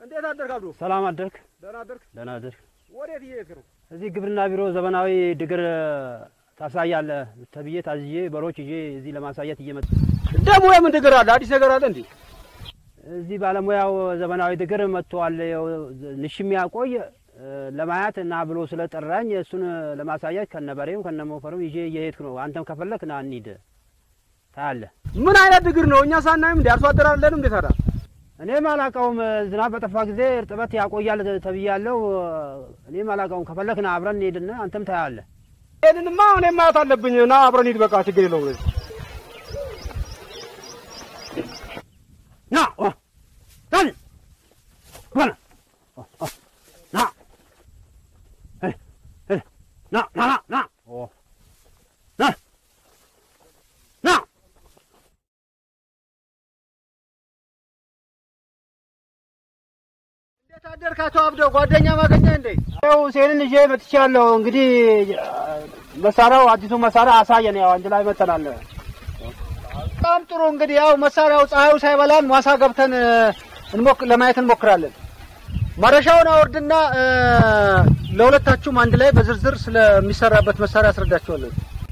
እንዴት አደርክ አብዱ? ሰላም አደርክ? ደህና አደርክ? ደህና አደርክ? ወዴት እየሄድክ ነው? እዚህ ግብርና ቢሮ ዘመናዊ ድግር ታሳያለህ ተብዬ ታዝዬ በሮች ይዤ እዚህ ለማሳየት እየመጡ ደግሞ የምን ድግር አለ? አዲስ ነገር አለ እንዴ? እዚህ ባለሙያው ዘመናዊ ድግር መጥተዋል። ያው ንሽም ያቆይ ለማየት እና ብሎ ስለጠራኝ እሱን ለማሳየት ከነበሬው ከነሞፈሩ ይዤ እየሄድኩ ነው። አንተም ከፈለክ ና እንሂድ ታያለህ። ምን አይነት ድግር ነው? እኛ ሳናይም እንዴ አርሶ አደር አለንም እንዴ ታዲያ? እኔም አላውቀውም። ዝናብ በጠፋ ጊዜ እርጥበት ያቆያል ተብያለሁ። እኔም አላውቀውም። ከፈለክ ና አብረን እንሄድና አንተም ታያለህ። ይሄንንማ እኔም ማየት አለብኝ። ና አብረን ሂድ። በቃ ችግር የለውም። ና ኦ፣ ዳን በና ኦ፣ ኦ፣ ና እ፣ እ፣ ና ና ና ና ኦ፣ ና ና እንዴት አደርክ አቶ አብደው? ጓደኛ ማገኘ እንዴ? ያው ሴንን ይዤ መጥቻለሁ። እንግዲህ መሳሪያው አዲሱ መሳሪያ አሳየን። ያው አንድ ላይ መተናል። በጣም ጥሩ። እንግዲህ ያው መሳሪያው ፀሐዩ ሳይበላን ማሳ ገብተን እንሞክ ለማየት እንሞክራለን። ማረሻውን አወርድና እ፣ ለሁለታችሁም አንድ ላይ በዝርዝር ስለሚሰራበት መሳሪያ አስረዳችኋለሁ።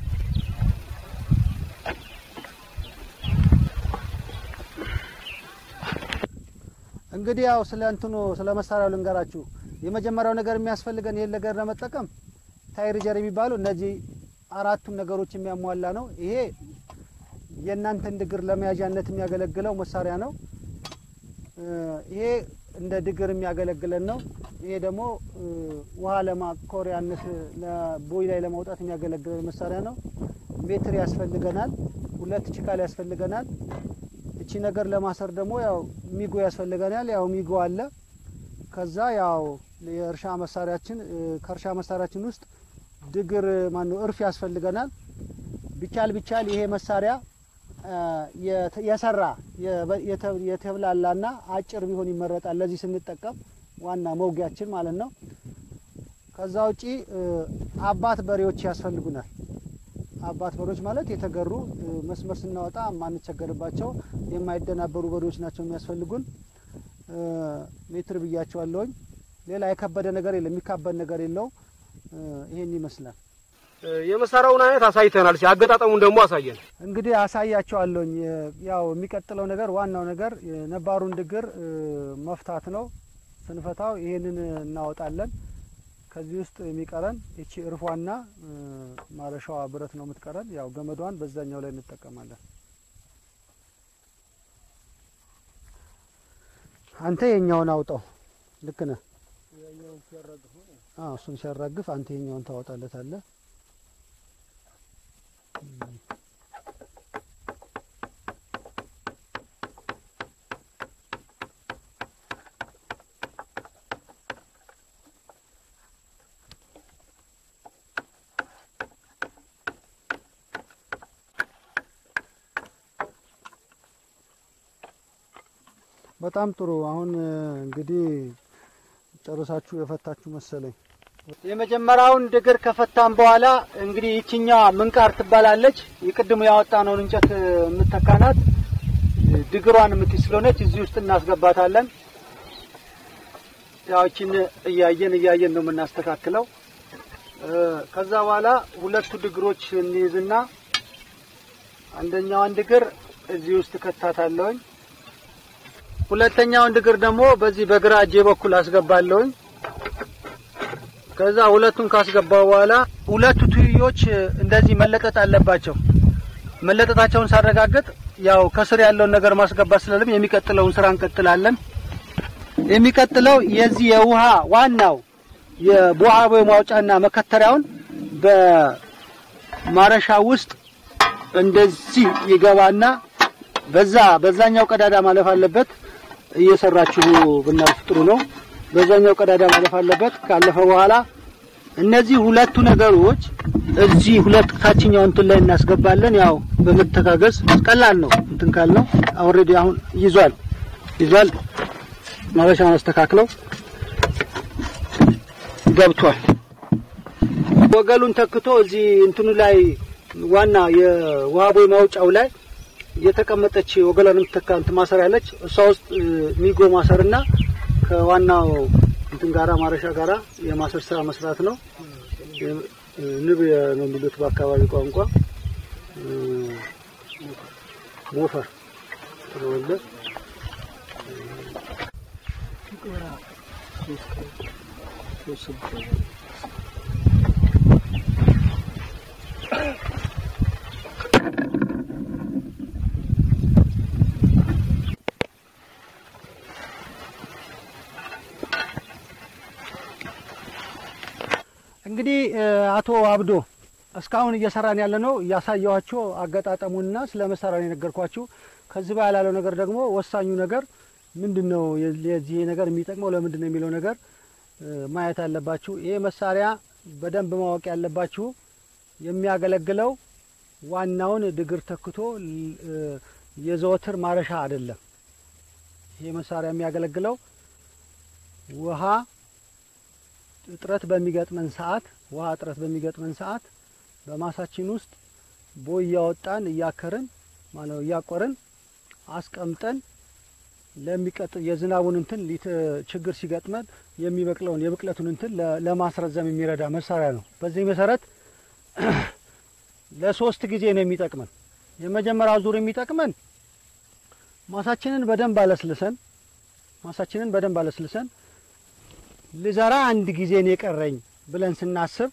እንግዲህ ያው ስለ እንትኑ ስለ መሳሪያው ልንገራችሁ። የመጀመሪያው ነገር የሚያስፈልገን ይሄን ነገር ለመጠቀም ታይርጀር የሚባሉ እነዚህ አራቱን ነገሮች የሚያሟላ ነው። ይሄ የእናንተን ድግር ለመያዣነት የሚያገለግለው መሳሪያ ነው። እ፣ ይሄ እንደ ድግር የሚያገለግለን ነው። ይሄ ደግሞ እ፣ ውሃ ለማኮሪያነት ለቦይ ላይ ለማውጣት የሚያገለግለን መሳሪያ ነው። ሜትር ያስፈልገናል። ሁለት ችካል ያስፈልገናል። እቺ ነገር ለማሰር ደግሞ ያው ሚጎ ያስፈልገናል። ያው ሚጎ አለ። ከዛ ያው የእርሻ መሳሪያችን እ፣ ከእርሻ መሳሪያችን ውስጥ ድግር ማነው እርፍ ያስፈልገናል። ቢቻል ቢቻል ይሄ መሳሪያ አ፣ የተ- የሰራ የበ- የተ- የተብላላና አጭር ቢሆን ይመረጣል። ለዚህ ስንጠቀም ዋና መውጊያችን ማለት ነው። ከዛ ውጪ እ፣ አባት በሬዎች ያስፈልጉናል። አባት በሬዎች ማለት የተገሩ እ፣ መስመር ስናወጣ የማንቸገርባቸው የማይደናበሩ በሬዎች ናቸው የሚያስፈልጉን። እ፣ ሜትር ብያቸዋለሁኝ። ሌላ የከበደ ነገር የለም፣ የሚካበድ ነገር የለው። እ፣ ይሄን ይመስላል። የመሳሪያውን አይነት አሳይተናል። እስኪ አገጣጠሙን ደግሞ አሳየን። እንግዲህ አሳያቸዋለሁኝ። ያው የሚቀጥለው ነገር ዋናው ነገር ነባሩን ድግር እ፣ መፍታት ነው። ስንፈታው ይሄንን እናወጣለን። ከዚህ ውስጥ የሚቀረን ይቺ እርፏና እ፣ ማረሻዋ ብረት ነው የምትቀረን። ያው ገመዷን በዛኛው ላይ እንጠቀማለን። አንተ የኛውን አውጣው። ልክ ነህ። አዎ እሱን ሲያራግፍ አንተ የኛውን ታወጣለታለህ። በጣም ጥሩ። አሁን እ፣ እንግዲህ ጨርሳችሁ የፈታችሁ መሰለኝ። የመጀመሪያውን ድግር ከፈታን በኋላ እንግዲህ ይችኛዋ ምንቃር ትባላለች። የቅድሙ ያወጣነውን እንጨት እ፣ የምትተካናት እ፣ ድግሯን የምትይዝ ስለሆነች እዚህ ውስጥ እናስገባታለን። ያዎችን እያየን እያየን ነው የምናስተካክለው። እ፣ ከዛ በኋላ ሁለቱ ድግሮች እንይዝና አንደኛዋን ድግር እዚህ ውስጥ ከታታለሁኝ። ሁለተኛውን ድግር ደግሞ በዚህ በግራ እጄ በኩል አስገባለሁኝ። ከዛ ሁለቱን ካስገባው በኋላ ሁለቱ ትይዮች እንደዚህ መለጠጥ አለባቸው። መለጠጣቸውን ሳረጋግጥ ያው ከስር ያለውን ነገር ማስገባት ስላለም የሚቀጥለውን ስራ እንቀጥላለን። የሚቀጥለው የዚህ የውሃ ዋናው የቦሃቦ ማውጫና መከተሪያውን በማረሻ ውስጥ እንደዚህ ይገባና በዛ በዛኛው ቀዳዳ ማለፍ አለበት። እየሰራችሁ ብናልፍ ጥሩ ነው። በዛኛው ቀዳዳ ማለፍ አለበት። ካለፈ በኋላ እነዚህ ሁለቱ ነገሮች እዚህ ሁለት ታችኛው እንትን ላይ እናስገባለን። ያው በመተጋገዝ ቀላል ነው። እንትን ካልነው ኦልሬዲ አሁን ይዟል ይዟል። ማበሻውን አስተካክለው ገብቷል። ወገሉን ተክቶ እዚህ እንትኑ ላይ ዋና የውሃ ቦይ ማውጫው ላይ የተቀመጠች ወገሏን የምትተካ እንትን ማሰሪያ አለች። እሷ ውስጥ እ፣ ሚጎ ማሰርና ከዋናው እንትን ጋራ ማረሻ ጋራ የማሰር ስራ መስራት ነው። የ- ንብ ነው የሚሉት በአካባቢ ቋንቋ እ፣ ሞፈር ስለወለ እንግዲህ እ፣ አቶ አብዶ እስካሁን እየሰራን ያለ ነው እያሳየኋቸው አገጣጠሙንና ስለ መሳሪያው የነገርኳችሁ። ከዚህ በኋላ ያለው ነገር ደግሞ ወሳኙ ነገር ምንድን ነው፣ የ- የዚህ ነገር የሚጠቅመው ለምንድን ነው የሚለው ነገር እ፣ ማየት አለባችሁ። ይሄ መሳሪያ በደንብ ማወቅ ያለባችሁ የሚያገለግለው ዋናውን ድግር ተክቶ ል- እ፣ የዘወትር ማረሻ አይደለም። ይሄ መሳሪያ የሚያገለግለው ውሃ እጥረት በሚገጥመን ሰዓት ውሃ እጥረት በሚገጥመን ሰዓት በማሳችን ውስጥ ቦይ እያወጣን እያከርን ማለት ነው እያቆርን አስቀምጠን ለሚቀጥል የዝናቡን እንትን ሊት ችግር ሲገጥመን የሚበቅለውን የብቅለቱን እንትን ለ- ለማስረዘም የሚረዳ መሳሪያ ነው። በዚህ መሰረት ለሶስት ጊዜ ነው የሚጠቅመን። የመጀመሪያው ዙር የሚጠቅመን ማሳችንን በደንብ አለስልሰን ማሳችንን በደንብ አለስልሰን ልዘራ አንድ ጊዜ ነው የቀረኝ ብለን ስናስብ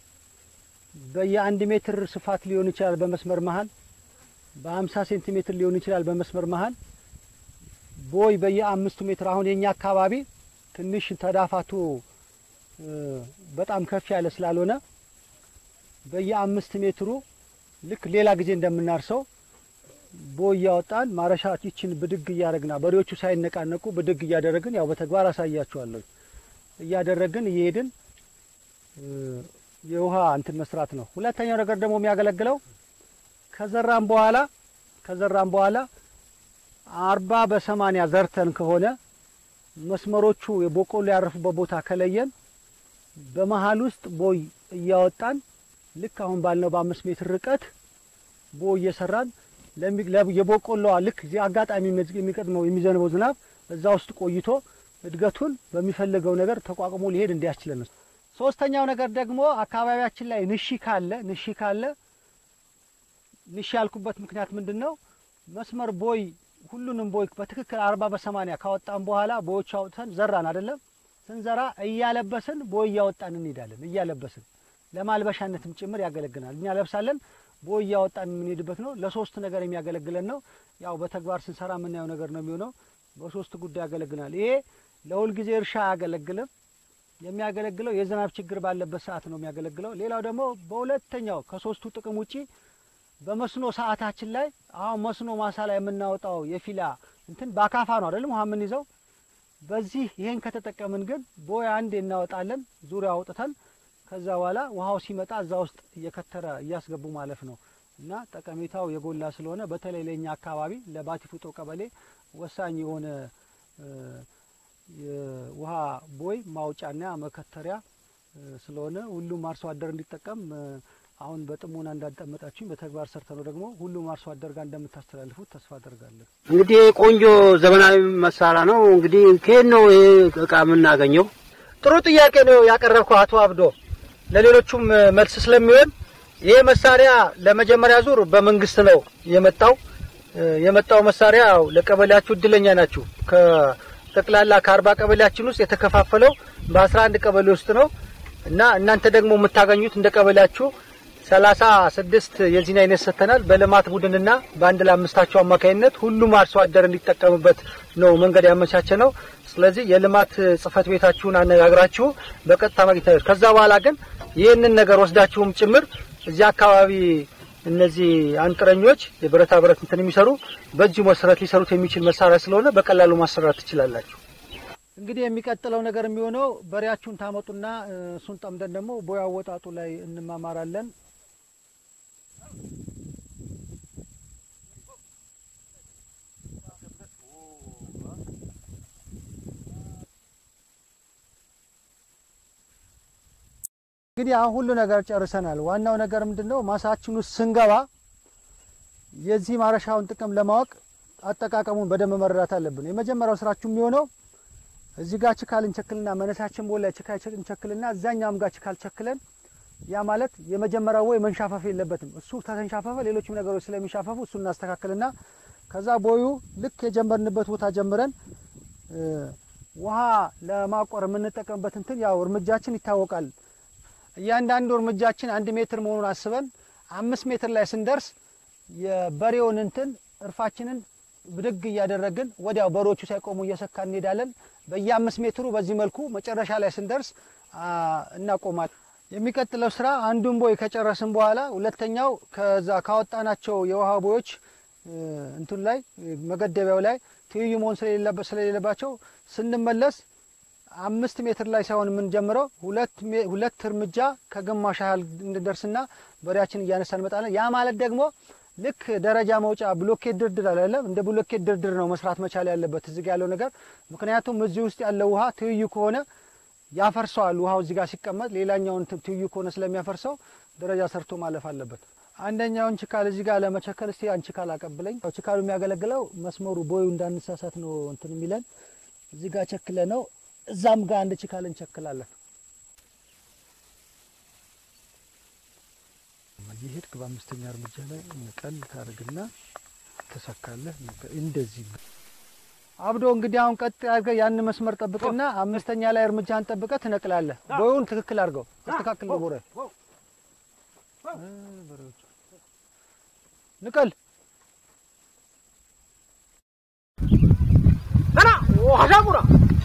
በየአንድ ሜትር ስፋት ሊሆን ይችላል በመስመር መሀል በሀምሳ ሴንቲሜትር ሊሆን ይችላል በመስመር መሀል ቦይ በየአምስቱ ሜትር አሁን የኛ አካባቢ ትንሽ ተዳፋቱ እ፣ በጣም ከፍ ያለ ስላልሆነ በየአምስት ሜትሩ ልክ ሌላ ጊዜ እንደምናርሰው ቦይ እያወጣን ማረሻ ይችን ብድግ እያደረግና በሬዎቹ ሳይነቃነቁ ብድግ እያደረግን ያው በተግባር አሳያቸዋለሁ እያደረግን እየሄድን እ፣ የውሃ እንትን መስራት ነው። ሁለተኛው ነገር ደግሞ የሚያገለግለው ከዘራም በኋላ ከዘራም በኋላ አርባ በሰማኒያ ዘርተን ከሆነ መስመሮቹ የበቆሎ ያረፉበት ቦታ ከለየን በመሀል ውስጥ ቦይ እያወጣን ልክ አሁን ባልነው በአምስት ሜትር ርቀት ቦይ እየሰራን ለሚ- ለ- የበቆሎዋ ልክ እዚህ አጋጣሚ የሚመዝ- የሚቀድመው የሚዘንበው ዝናብ እዛ ውስጥ ቆይቶ እድገቱን በሚፈልገው ነገር ተቋቁሞ ሊሄድ እንዲያስችለን ነው። ሶስተኛው ነገር ደግሞ አካባቢያችን ላይ ንሺ ካለ ንሺ ካለ ንሺ ያልኩበት ምክንያት ምንድን ነው? መስመር ቦይ ሁሉንም ቦይ በትክክል አርባ በሰማኒያ ካወጣን በኋላ ቦዮቹ አውጥተን ዘራን አይደለም። ስንዘራ እያለበስን ቦይ እያወጣን እንሄዳለን። እያለበስን ለማልበሻነትም ጭምር ያገለግናል። እኛ ለብሳለን፣ ቦይ እያወጣን የምንሄድበት ነው። ለሶስት ነገር የሚያገለግለን ነው። ያው በተግባር ስንሰራ የምናየው ነገር ነው የሚሆነው። በሶስት ጉዳይ ያገለግናል። ይሄ ለሁልጊዜ እርሻ አያገለግልም። የሚያገለግለው የዝናብ ችግር ባለበት ሰዓት ነው የሚያገለግለው። ሌላው ደግሞ በሁለተኛው ከሶስቱ ጥቅም ውጪ በመስኖ ሰዓታችን ላይ አሁን መስኖ ማሳ ላይ የምናወጣው የፊላ እንትን በአካፋ ነው አይደለም ውሃ የምንይዘው። በዚህ ይሄን ከተጠቀምን ግን ቦይ አንዴ እናወጣለን ዙሪያ አውጥተን ከዛ በኋላ ውሃው ሲመጣ እዛ ውስጥ እየከተረ እያስገቡ ማለፍ ነው እና ጠቀሜታው የጎላ ስለሆነ በተለይ ለኛ አካባቢ ለባቲ ፉጦ ቀበሌ ወሳኝ የሆነ እ፣ የውሃ ቦይ ማውጫና መከተሪያ እ፣ ስለሆነ ሁሉም አርሶ አደር እንዲጠቀም እ፣ አሁን በጥሞና እንዳዳመጣችሁኝ በተግባር ሰርተነው ደግሞ ሁሉም አርሶ አደር ጋር እንደምታስተላልፉት ተስፋ አደርጋለሁ። እንግዲህ ቆንጆ ዘመናዊ መሳሪያ ነው። እንግዲህ ከየት ነው ይሄ እቃ የምናገኘው? ጥሩ ጥያቄ ነው ያቀረብከው አቶ አብዶ። ለሌሎቹም እ፣ መልስ ስለሚሆን ይሄ መሳሪያ ለመጀመሪያ ዙር በመንግስት ነው የመጣው። እ፣ የመጣው መሳሪያ ያው ለቀበሌያችሁ እድለኛ ናችሁ። ከጠቅላላ ከአርባ ቀበሌያችን ውስጥ የተከፋፈለው በአስራ አንድ ቀበሌ ውስጥ ነው እና እናንተ ደግሞ የምታገኙት እንደ ቀበሌያችሁ ሰላሳ ስድስት የዚህን አይነት ሰጥተናል። በልማት ቡድንና በአንድ ለአምስታቸው አማካኝነት ሁሉም አርሶ አደር እንዲጠቀምበት ነው መንገድ ያመቻቸ ነው። ስለዚህ የልማት ጽህፈት ቤታችሁን አነጋግራችሁ በቀጥታ ማግኘት ነው። ከዛ በኋላ ግን ይህንን ነገር ወስዳችሁም ጭምር እዚህ አካባቢ እነዚህ አንጥረኞች የብረታ ብረት እንትን የሚሰሩ በእጅ መሰረት ሊሰሩት የሚችል መሳሪያ ስለሆነ በቀላሉ ማሰራት ትችላላችሁ። እንግዲህ የሚቀጥለው ነገር የሚሆነው በሬያችሁን ታመጡና እ፣ እሱን ጠምደን ደግሞ ቦይ አወጣጡ ላይ እንማማራለን። እንግዲህ አሁን ሁሉ ነገር ጨርሰናል። ዋናው ነገር ምንድን ነው? ማሳችን ውስጥ ስንገባ የዚህ ማረሻውን ጥቅም ለማወቅ አጠቃቀሙን በደንብ መረዳት አለብን። የመጀመሪያው ስራችሁ የሚሆነው እዚህ ጋር ችካል እንቸክልና መነሳችን ቦላ ችካል እንቸክልና እዛኛውም ጋር ችካል ቸክለን ያ ማለት የመጀመሪያው ቦይ መንሻፈፍ የለበትም። እሱ ተንሻፈፈ ሌሎችም ነገሮች ስለሚሻፈፉ እሱ እናስተካክልና ከዛ ቦዩ ልክ የጀመርንበት ቦታ ጀምረን እ፣ ውሃ ለማቆር የምንጠቀምበት እንትን ያው እርምጃችን ይታወቃል። እያንዳንዱ እርምጃችን አንድ ሜትር መሆኑን አስበን አምስት ሜትር ላይ ስንደርስ የበሬውን እንትን እርፋችንን ብድግ እያደረግን ወዲያው በሮቹ ሳይቆሙ እየሰካ እንሄዳለን። በየአምስት ሜትሩ በዚህ መልኩ መጨረሻ ላይ ስንደርስ አ፣ እናቆማለን። የሚቀጥለው ስራ አንዱን ቦይ ከጨረስን በኋላ ሁለተኛው ከዛ ካወጣናቸው የውሃ ቦዮች እ፣ እንትን ላይ እ፣ መገደቢያው ላይ ትይዩ መሆን ስለሌለበ- ስለሌለባቸው ስንመለስ አምስት ሜትር ላይ ሳይሆን የምንጀምረው ሁለት ሜ- ሁለት እርምጃ ከግማሽ ያህል እንድንደርስና በሬያችን እያነሳ እንመጣለን። ያ ማለት ደግሞ ልክ ደረጃ መውጫ ብሎኬት ድርድር አላለም እንደ ብሎኬት ድርድር ነው መስራት መቻል ያለበት እዚህ ጋ ያለው ነገር። ምክንያቱም እዚህ ውስጥ ያለው ውሃ ትይዩ ከሆነ ያፈርሰዋል። ውሃው እዚህ ጋር ሲቀመጥ ሌላኛውን ት- ትይዩ ከሆነ ስለሚያፈርሰው ደረጃ ሰርቶ ማለፍ አለበት። አንደኛውን ችካል እዚህ ጋር ለመቸከል እስቲ ያን ችካል አቀብለኝ። ያው ችካሉ የሚያገለግለው መስመሩ ቦዩ እንዳንሳሳት ነው እንትን የሚለን እዚህ ጋር ቸክለ ነው። እዛም ጋር አንድ ችካል እንቸክላለን። እየሄድክ በአምስተኛ እርምጃ ላይ ንቀል ታደርግና ትሰካለህ። ንቀል- እንደዚህ አብዶ እንግዲህ አሁን ቀጥ አድርገህ ያን መስመር ጠብቅና አምስተኛ ላይ እርምጃን ጠብቀህ ትነቅላለህ። ቦዩን ትክክል አድርገው አስተካክል ነው ቦረ ንቀል ና ሀሳቡራ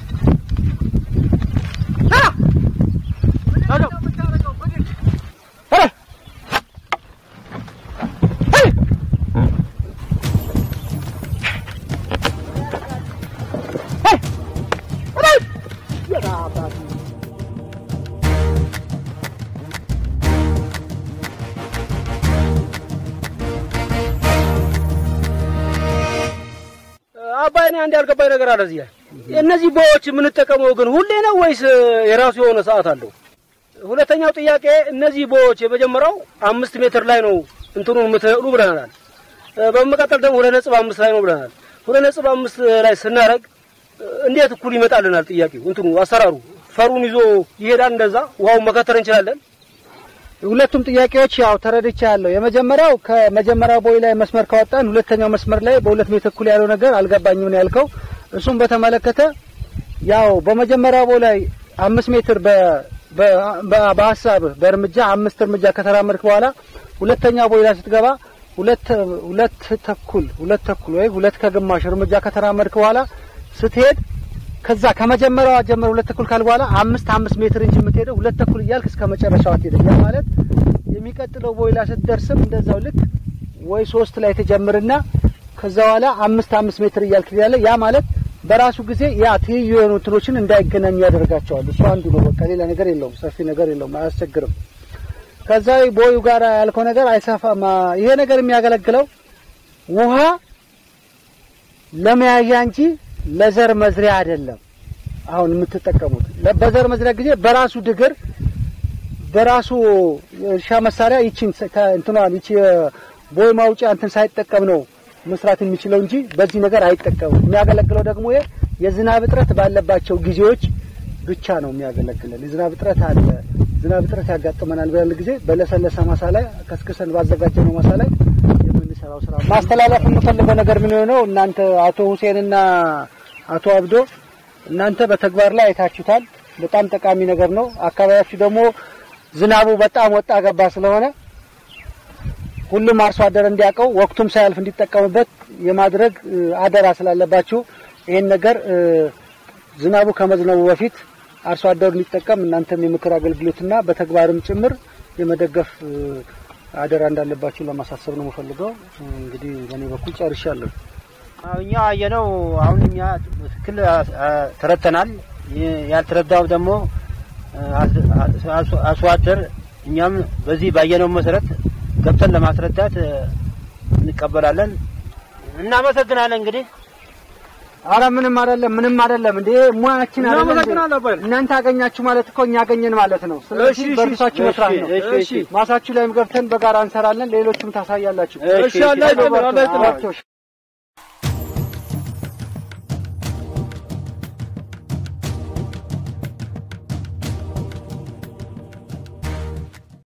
አባይ እኔ አንድ ያልገባኝ ነገር አለ እዚህ ላይ እነዚህ ቦዮች የምንጠቀመው ግን ሁሌ ነው ወይስ የራሱ የሆነ ሰዓት አለው? ሁለተኛው ጥያቄ እነዚህ ቦዮች የመጀመሪያው አምስት ሜትር ላይ ነው እንትኑን የምትነቅሉ ብለናል። በመቀጠል ደግሞ ሁለት ነጥብ አምስት ላይ ነው ብለናል። ሁለት ነጥብ አምስት ላይ ስናደርግ እንዴት እኩል ይመጣልናል? ጥያቄው እንትኑ አሰራሩ ፈሩን ይዞ ይሄዳል። እንደዛ ውሃውን መከተር እንችላለን። ሁለቱም ጥያቄዎች ያው ተረድቻ ያለው የመጀመሪያው ከመጀመሪያው ቦይ ላይ መስመር ካወጣን ሁለተኛው መስመር ላይ በሁለት ሜትር እኩል ያለው ነገር አልገባኝም ነው ያልከው። እሱም በተመለከተ ያው በመጀመሪያው ቦይ ላይ አምስት ሜትር በ በ- በሀሳብ በእርምጃ አምስት እርምጃ ከተራመድክ በኋላ ሁለተኛው ቦይ ላይ ስትገባ ሁለት ሁለት ተኩል ሁለት ተኩል ወይ ሁለት ከግማሽ እርምጃ ከተራመድክ በኋላ ስትሄድ ከዛ ከመጀመሪያዋ ጀምሮ ሁለት ተኩል ካል በኋላ አምስት አምስት ሜትር እንጂ የምትሄደው ሁለት ተኩል እያልክ እስከ መጨረሻው አትሄድም። ያ ማለት የሚቀጥለው ቦይ ላይ ስትደርስም እንደዛው ልክ ወይ ሶስት ላይ ተጀምርና ከዛ በኋላ አምስት አምስት ሜትር እያልክ ትሄዳለህ። ያ ማለት በራሱ ጊዜ ያ ትይዩ የሆኑ እንትኖችን እንዳይገናኙ ያደርጋቸዋል። እሱ አንዱ ነው። በቃ ሌላ ነገር የለውም። ሰፊ ነገር የለውም። አያስቸግርም። ከዛ ቦዩ ጋር ያልከው ነገር አይሰፋም። ይሄ ነገር የሚያገለግለው ውሃ ለመያዣ እንጂ ለዘር መዝሪያ አይደለም። አሁን የምትጠቀሙት ለ- በዘር መዝሪያ ጊዜ በራሱ ድግር በራሱ እርሻ መሳሪያ ይቺን ሰ- ከ- እንትኗን ይቺ ቦይ ማውጫ እንትን ሳይጠቀም ነው መስራት የሚችለው እንጂ በዚህ ነገር አይጠቀምም። የሚያገለግለው ደግሞ ይሄ የዝናብ እጥረት ባለባቸው ጊዜዎች ብቻ ነው የሚያገለግለን። የዝናብ እጥረት አለ። ዝናብ እጥረት ያጋጥመናል ብለን ጊዜ በለሰለሰ ማሳ ላይ ከስክሰን ባዘጋጀነው ማሳ ላይ የምንሰራው ስራ ማስተላለፍ የምፈልገው ነገር ምን የሆነው እናንተ አቶ ሁሴንና አቶ አብዶ እናንተ በተግባር ላይ አይታችሁታል። በጣም ጠቃሚ ነገር ነው። አካባቢያችሁ ደግሞ ዝናቡ በጣም ወጣ ገባ ስለሆነ ሁሉም አርሶ አደር እንዲያውቀው ወቅቱም ሳያልፍ እንዲጠቀምበት የማድረግ እ, አደራ ስላለባችሁ ይሄን ነገር እ, ዝናቡ ከመዝነቡ በፊት አርሶ አደሩ እንዲጠቀም እናንተም የምክር አገልግሎትና በተግባርም ጭምር የመደገፍ እ, አደራ እንዳለባችሁ ለማሳሰብ ነው የምፈልገው። እንግዲህ በእኔ በኩል ጨርሻለሁ። አዎ፣ እኛ ያየነው አሁን እኛ ትክክል አ- አ- ተረድተናል። ይ- ያልተረዳው ደግሞ አስ- አስ- አርሶ አደር እኛም በዚህ ባየነው መሰረት ገብተን ለማስረዳት እ፣ እንቀበላለን። እናመሰግናለን። እንግዲህ አረ ምንም አይደለም፣ ምንም አይደለም። እንዴ ሙያችን አይደለም እንዴ? እናመሰግናለን አባይ። እናንተ አገኛችሁ ማለት እኮ እኛ አገኘን ማለት ነው። ስለዚህ እሺ፣ እሺ፣ በእርሳችሁ እሺ፣ መስራት ነው። እሺ፣ እሺ። ማሳችሁ ላይም ገብተን በጋራ እንሰራለን። ሌሎችም ታሳያላችሁ። እሺ፣ አላህ ይስጥልን፣ አላህ ይስጥልን። እሺ